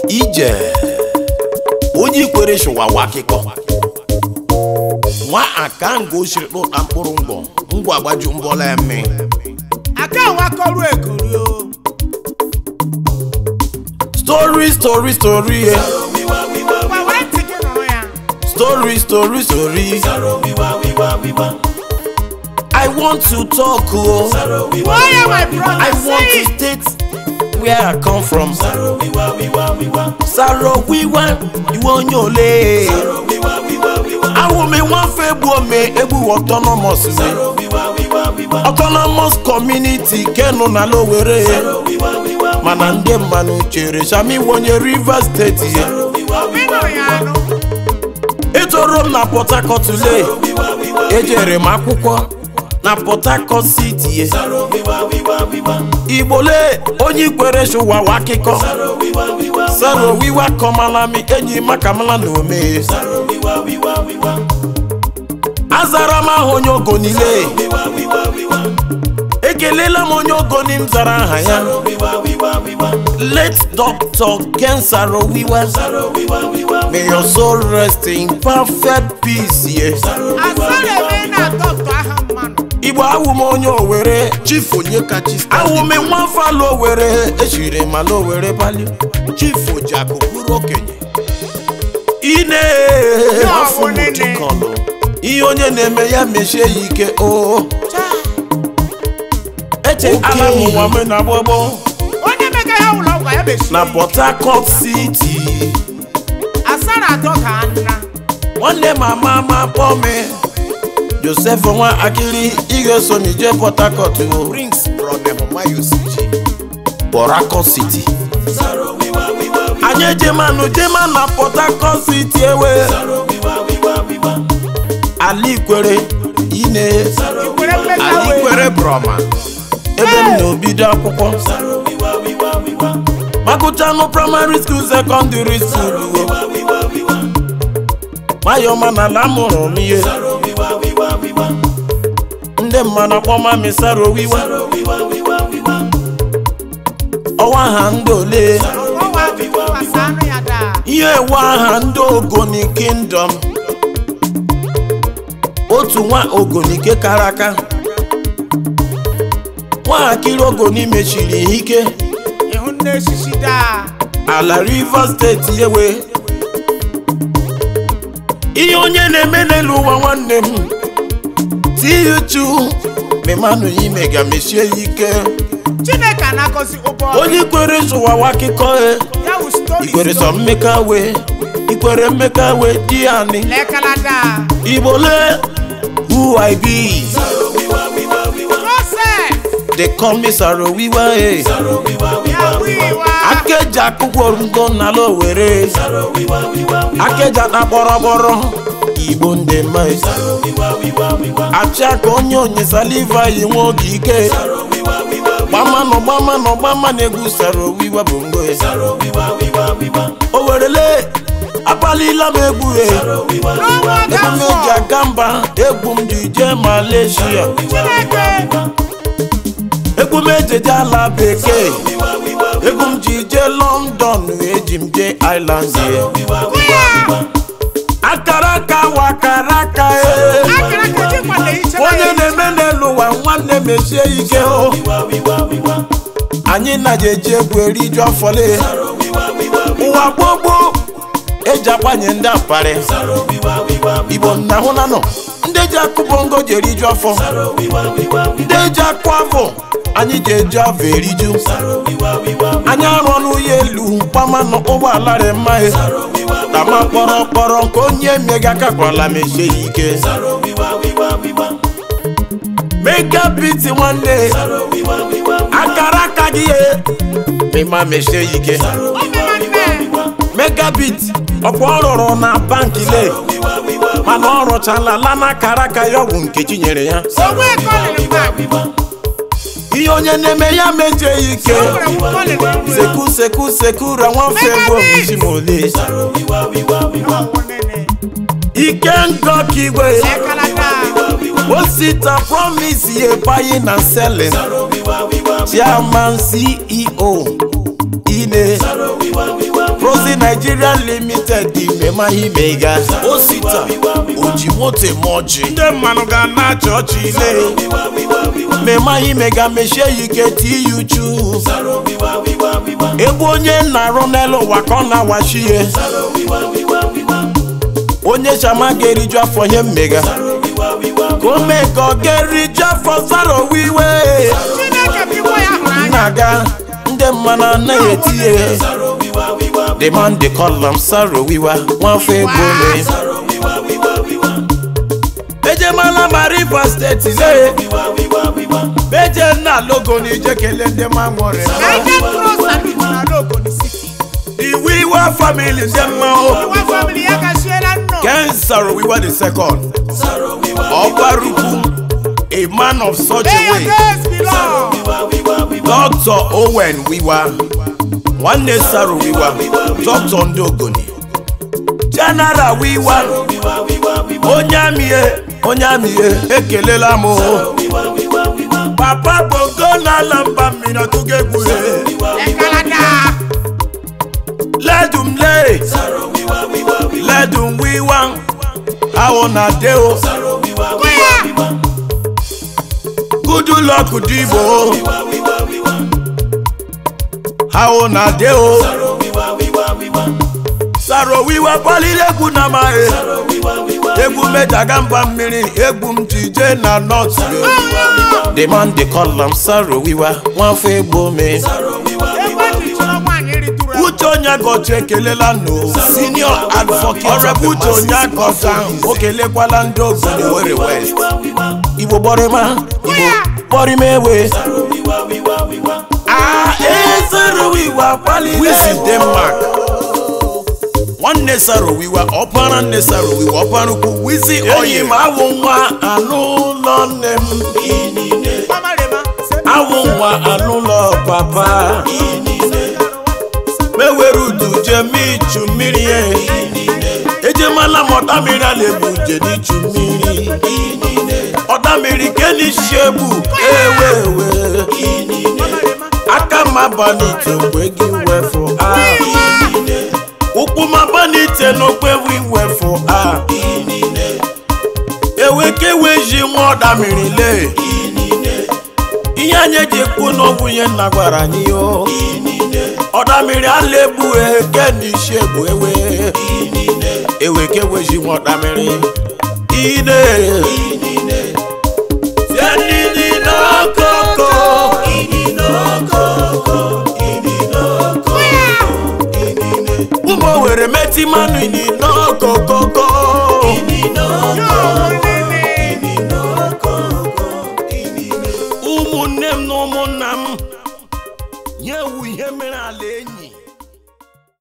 ije onye ikwere shụwawa akịkọ nwa aka nga osiri kpụta mkpụrụ ngwọ ngwa gbaju mbọla ya mme aka wakọrụ ekori o story story story eh. gwa were ntị gị nụrụ ya story story story i want to talk o gbuo ya my brother i want say to state where i come from saro wiwa iwe onye ole awụmi nwafe egbu ome egbu autonomous me autonomous community kenu na lowere mana ndị mmanụ chere shami wonye rivers steeti ye ịnụ ya anụ etoro m na port harcourt lee ejere m akwụkwọ na port harcourt city ye igbole onye ikwere shụwawa akịkọ saro wiwa kọmalami enyi makamala na ome azara m aha onye ogonile ekelela m onye ogoni m zara aha ya late doctor ken saro wiwa may your soul rest in perfect peace ye asara eme na dọkịta aha mmanụ igbo awụ m onye owere chief onye kachi awụ m nwa ala owere echiri m ala owere bali chief ojiakụ bụrụ okenye ine afọ m nene. dịkọnụ ihe onye na-eme ya mechie ya ike o eche ala m ụwa m na gbogbo onye mega ya ụlọ ọgwụ ya mechiri na port harcourt city asara atọ ka nna nwanne m ama ama kpọọ m joseph nwa akili ị ga-eso m ije port harcourt o prince bronemmayosiji port harcourt city anyị ejemanụ jema na port harcourt city ewe alikwere ine ikwere mmega anyị wee kwere broma ebe m na-obido akwụkwọ magụchanụ praịmarị skuul sekọndịrị skuul mayọma na ala mụrụ m ihe ndị mmadụ akpọma mi sara owiwa ọwa ha ndị ole ọwa tụkwasị anụ ya daa ihe ewe aha ndị ogoni kingdom otu nwa ogonike kara aka nwatakịrị ogoni mechiri ihe ike ịhụ nne eshishi daa ala rivers steeti ewe ihe onye na-eme n'elu ụwa nwanne m tiuchu memanụ ime ga mechie ya ike chineke anakọzi ụbọ onye kwere zụwawa akụkọ e ya wụ stori ikwere sọ mmeka we ikwere mmeka we di ani lekala daa igbole who i be joseph they call me saro wiwa e ya wiwa akeja akwụkwọ ngo n'ala owere akeja na kpọrọkpọrọ igbo ndị mma e. achị aka onye onye saliva yi nwe oge ike gbamanụ gbamanụ gbama na-egwu saro wiwa bụ ngo e. o werele akpalila m egwu e n'ọnwa ebe m eji gafọ aga mba egwu m ji jee malaysia chineke egwu m ejeje ala bekee egwu m ji jee london eji m jee island ye kwụya akara aka wakara aka e akara ka ji kwale iche onye na-eme n'elu ụwa nwanne mechie ike o anyị na-eji eji egwu eriju afọle ụwa gbogbo eji agbanye ndị aparị igbo nna hụ na nọ ndị eji akụ bongo ji eriju afọ ndị eji akụ afọ anyị ji eji afọ eriju anyị arụ n'ụlọ elu gbamanụ ụgbọala rị mma e tama kpọrọ kpọrọ nke onye mega akakwala mechie ya ike mega biti nwanne akara aka gị ye mma mechie ya ike megabit ọkwa ọ rụrụ na banki le mana ọ rụchala lana akara aka ya ọgwụ nkechi nyere ya onwe kọlịrị mgbe ihe onye na-eme ya mejie ya ike seku seku seku ra nwafe gbo isi ma ole ike ngọ ka igwe osita promise ye buying and selling chairman ceo ine arụzi Nigeria limited mema imega osita oji moto eme ọjị ndị mmanụ ga na-achị ọchị ile mema imega mechie ya ike ti ya uchu ebe onye na-arụ n'elu ụwa ka ọ na-awachi ihe onye chama ga-eriju afọ ihe mmega ka o mee ka ọ ga-eriju afọ zara owiwe Chineke bụ iwe ya hụrụ anya. na-aga ndị mmanụ anaghị eti ihe the man dey call am saro wiwa nwafọ egbo me ejemala ma rivers steeti le beje nna logo na ije kelee ndị ma nwere United Cross Salute na Lagos City. the wiwa family ndị mma o Iwa family ya gashiela nnọọ. ken saro wiwa the second ọgbarukwu a man of such May a your way days be long. dr owen wiwa nwanne saro wiwa dr ndị ogoni general wiwa onye amịe onye amịe ekelela m o. papa bongo n'ala mba mmiri ọtụgo egwuhe Ekalata. ledum le ledum wiwa ahụ na de o Kwea. gudu lọkụ dibo ahụ na de o saro wiwa kwaliri egwu na amaghị egwu medaga mba mmiri egwu m ji jee na nọt the man dey call am saro wiwa nwafọ egbo me Egbe ji chọrọ nwaanyị ritụrụ egwu. uche onye gọcha ekelela no senior advocate ọrịa uche onye akọta o kelekwala ndị obodo were west igbo gbọrịma igbo gbọrịma ewe Ah, eh, Sarowiwa kwalile. Wisi Denmark. nwanne Sarowiwa ọkpara nne Sarowiwa ọkpara ukwu Wisi oyi ma awụ nwa anụ ụlọ nne m Ọmarịma. awụ nwa anụ ụlọ papa mewere udu jeme ichu mmiri ya ejemala m ọda mmiri a na-ebu nje n'ichu mmiri ọda mmiri kenisi egbu ewewe Ọmarịma. aka m abanite mgbe gị wefụ a ụkwụ m abanite n'okpe wi wefụ a ewekeweji nwa ọda mmiri lee ihe anyị eji ekwu n'okwu ihe nna gwara anyị o ọda mmiri ala egbu eke n'isi egbu ewe ewekeweji nwa ọda mmiri ine tie nini n'okoko ụmụ were meti mmanụ ini n'okokoko ụmụnne m na ụmụnna m nye ewu ihe mere ala enyi